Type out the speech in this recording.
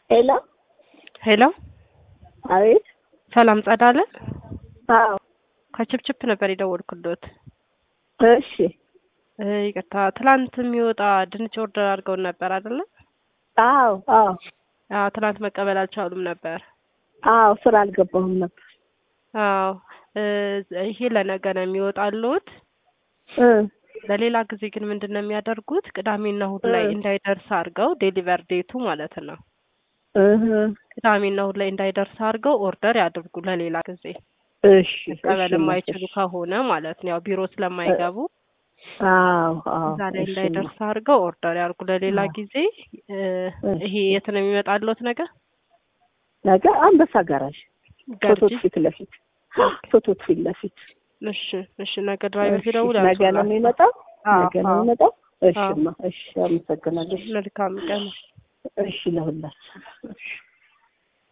ሄሎ ሄሎ አቤት። ሰላም ጸዳለ አዎ ከችፕችፕ ነበር የደወልኩሎት። እሺ እ ይቅርታ ትላንት የሚወጣ ድንች ኦርደር አድርገውን ነበር አይደለ? አዎ አዎ አዎ ትላንት መቀበል አልቻሉም ነበር። አዎ ስራ አልገባሁም ነበር። አዎ እ ይሄ ለነገ ነው የሚወጣሉት። እ ለሌላ ጊዜ ግን ምንድን ነው የሚያደርጉት? ቅዳሜና እሁድ ላይ እ እንዳይደርስ አድርገው ዴሊቨር ዴቱ ማለት ነው። እህ ቅዳሜና እሁድ ላይ እንዳይደርስ አድርገው ኦርደር ያድርጉ ለሌላ ጊዜ እሺ መቀበል እሺ የማይችሉ እሺ ከሆነ ማለት ነው። ያው ቢሮ ስለማይገቡ አዎ አዎ እዛ ላይ እሺ እንዳይደርስ አድርገው ኦርደር ያድርጉ ለሌላ አዎ ጊዜ። እ እሺ ይሄ የት ነው የሚመጣልዎት ነገር ነገ አንበሳ ጋራዥ ገርጂ? ፎቶት ፊት ለፊት ፎቶት ፊት ለፊት እሺ እሺ ነገ ድራይቨር እሺ ሲደውል ነገ ነው ያንሱላቸው። የሚመጣው አዎ ነገ ነው አዎ የሚመጣው አዎ እሺማ እሺ አመሰግናለሁ መልካም ቀን። እሺ ለሁላችሁ እሺ